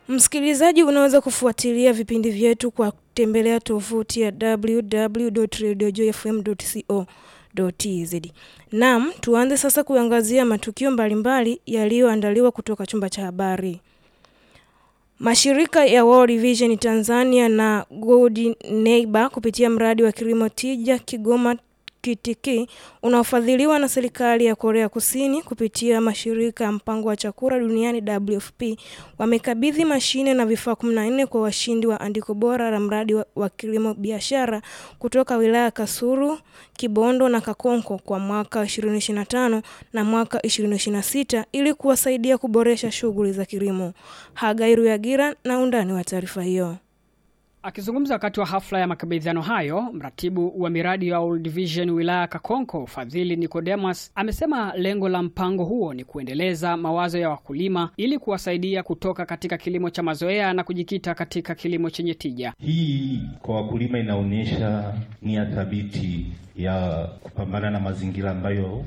Msikilizaji, unaweza kufuatilia vipindi vyetu kwa kutembelea tovuti ya www.radiojoyfm.co.tz. Naam, tuanze sasa kuangazia matukio mbalimbali yaliyoandaliwa kutoka chumba cha habari. Mashirika ya World Vision Tanzania na Good Neighbor kupitia mradi wa kilimo tija Kigoma Kitiki unaofadhiliwa na serikali ya Korea Kusini kupitia mashirika ya mpango wa chakula duniani WFP wamekabidhi mashine na vifaa 14 kwa washindi wa andiko bora la mradi wa, wa kilimo biashara kutoka wilaya Kasulu, Kibondo na Kakonko kwa mwaka 2025 na mwaka 2026 ili kuwasaidia kuboresha shughuli za kilimo. Hagairu Yagira na undani wa taarifa hiyo. Akizungumza wakati wa hafla ya makabidhiano hayo, mratibu wa miradi ya World Vision wilaya Kakonko, Fadhili Nicodemus, amesema lengo la mpango huo ni kuendeleza mawazo ya wakulima ili kuwasaidia kutoka katika kilimo cha mazoea na kujikita katika kilimo chenye tija. Hii kwa wakulima inaonyesha nia thabiti ya kupambana na mazingira ambayo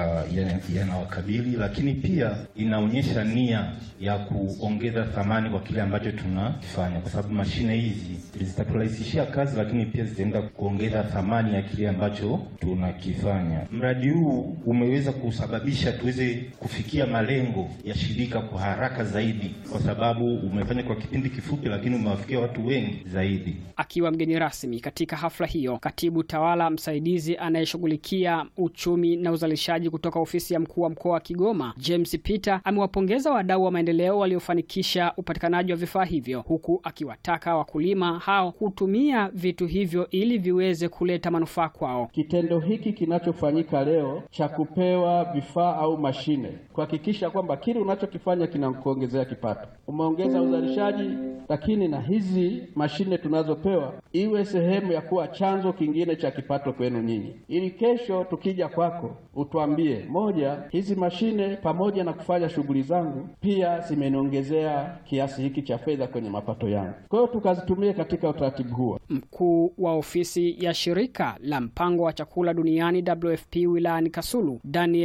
yanawakabili ya lakini pia inaonyesha nia ya kuongeza thamani kwa kile ambacho tunakifanya, kwa sababu mashine hizi zitaturahisishia kazi, lakini pia zitaenda kuongeza thamani ya kile ambacho tunakifanya. Mradi huu umeweza kusababisha tuweze kufikia malengo ya shirika kwa haraka zaidi, kwa sababu umefanya kwa kipindi kifupi, lakini umewafikia watu wengi zaidi. Akiwa mgeni rasmi katika hafla hiyo, katibu tawala msaidizi anayeshughulikia uchumi na uzalishaji kutoka ofisi ya mkuu wa mkoa wa Kigoma, James Peter, amewapongeza wadau wa maendeleo waliofanikisha upatikanaji wa vifaa hivyo, huku akiwataka wakulima hao kutumia vitu hivyo ili viweze kuleta manufaa kwao. Kitendo hiki kinachofanyika leo cha kupewa vifaa au mashine, kuhakikisha kwamba kile unachokifanya kinakuongezea kipato, umeongeza uzalishaji, lakini na hizi mashine tunazopewa iwe sehemu ya kuwa chanzo kingine cha kipato kwenu nyinyi, ili kesho tukija kwako utwambie, moja, hizi mashine pamoja na kufanya shughuli zangu pia zimeniongezea kiasi hiki cha fedha kwenye mapato yangu. Kwa hiyo tukazitumie katika utaratibu huo. Mkuu wa ofisi ya shirika la mpango wa chakula duniani WFP wilayani Kasulu Daniel